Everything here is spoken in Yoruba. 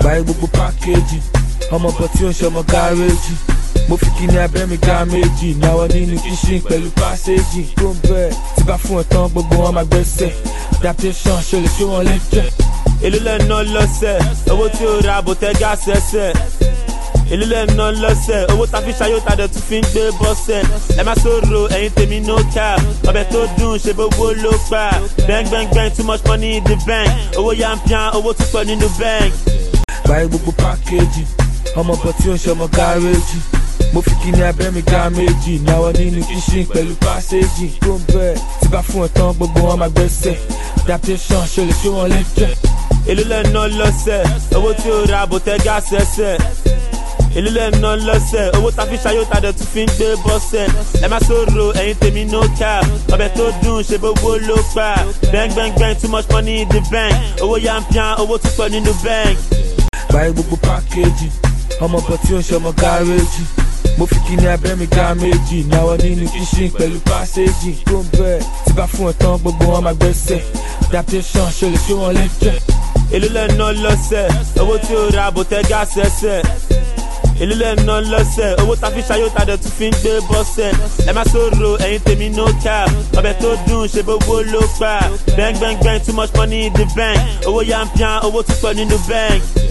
báyìí gbogbo pákéjì ọmọ bọ̀ tí ó ń ṣọmọ gáréjì mo fi kíní abẹ́ mi ga méjì náwó nínú kíṣìn pẹ̀lú pàṣẹjì tó ń bẹ̀ tí bá fún ẹ tán gbogbo wọn máa gbẹ́sẹ̀ adaptation ṣe lè ṣé wọn lẹ́jẹ̀. èló lẹ́ ná lọ́sẹ̀ owó tí ó ra bòtẹ́gà sẹ́sẹ̀ èló lẹ́ ná lọ́sẹ̀ owó ta fi ṣayó ta dẹ̀ tún fi ń gbé bọ́sẹ̀ ẹ má sọ̀rọ̀ ẹ̀yin tèmi no cap ọbẹ̀ tó dùn ṣe gbogbo ló gbà bang bang bang too much money in the bank owó yampian owó tún pọ̀ nínú bank. báyìí gbogbo pákéjì ọmọ bọ̀ tí ó ń ṣọmọ gáréjì mo fi kíní abẹ́ mi ga méjì náwó nínú kíṣìn pẹ̀lú pàṣẹjì tó ń bẹ̀ tí bá fún ẹ tán gbogbo wọn máa gbẹ́sẹ̀ adaptation ṣe lè ṣé wọn lẹ́jẹ̀. èló lẹ́ ná lọ́sẹ̀ owó tí ó ra bòtẹ́gà sẹ́sẹ̀ èló lẹ́ ná lọ́sẹ̀ owó ta fi ṣayó ta dẹ̀ tún fi ń gbé bọ́sẹ̀ ẹ má sọ̀rọ̀ ẹ̀yin tèmi no cap ọbẹ̀ tó dùn ṣe gbogbo ló gbà bang bang bang too much money in the bank owó yampian owó tún pọ̀ nínú bank. báyìí gbogbo pákéjì ọmọ bọ̀ tí ó ń ṣọmọ gáréjì mo fi kíní abẹ́ mi ga méjì náwó nínú kíṣìn pẹ̀lú pàṣẹjì tó ń bẹ̀ tí bá fún ẹ tán gbogbo wọn máa gbẹ́sẹ̀ adaptation ṣe lè ṣé wọn lẹ́jẹ̀. èló lẹ́ ná lọ́sẹ̀ owó tí ó ra bòtẹ́gà sẹ́sẹ̀ èló lẹ́ ná lọ́sẹ̀ owó ta fi ṣayó ta dẹ̀ tún fi ń gbé bọ́sẹ̀ ẹ má sọ̀rọ̀ ẹ̀yin tèmi no cap ọbẹ̀ tó dùn ṣe gbogbo ló gbà bang bang bang too much money in the bank owó yampian owó tún pọ̀ nínú bank.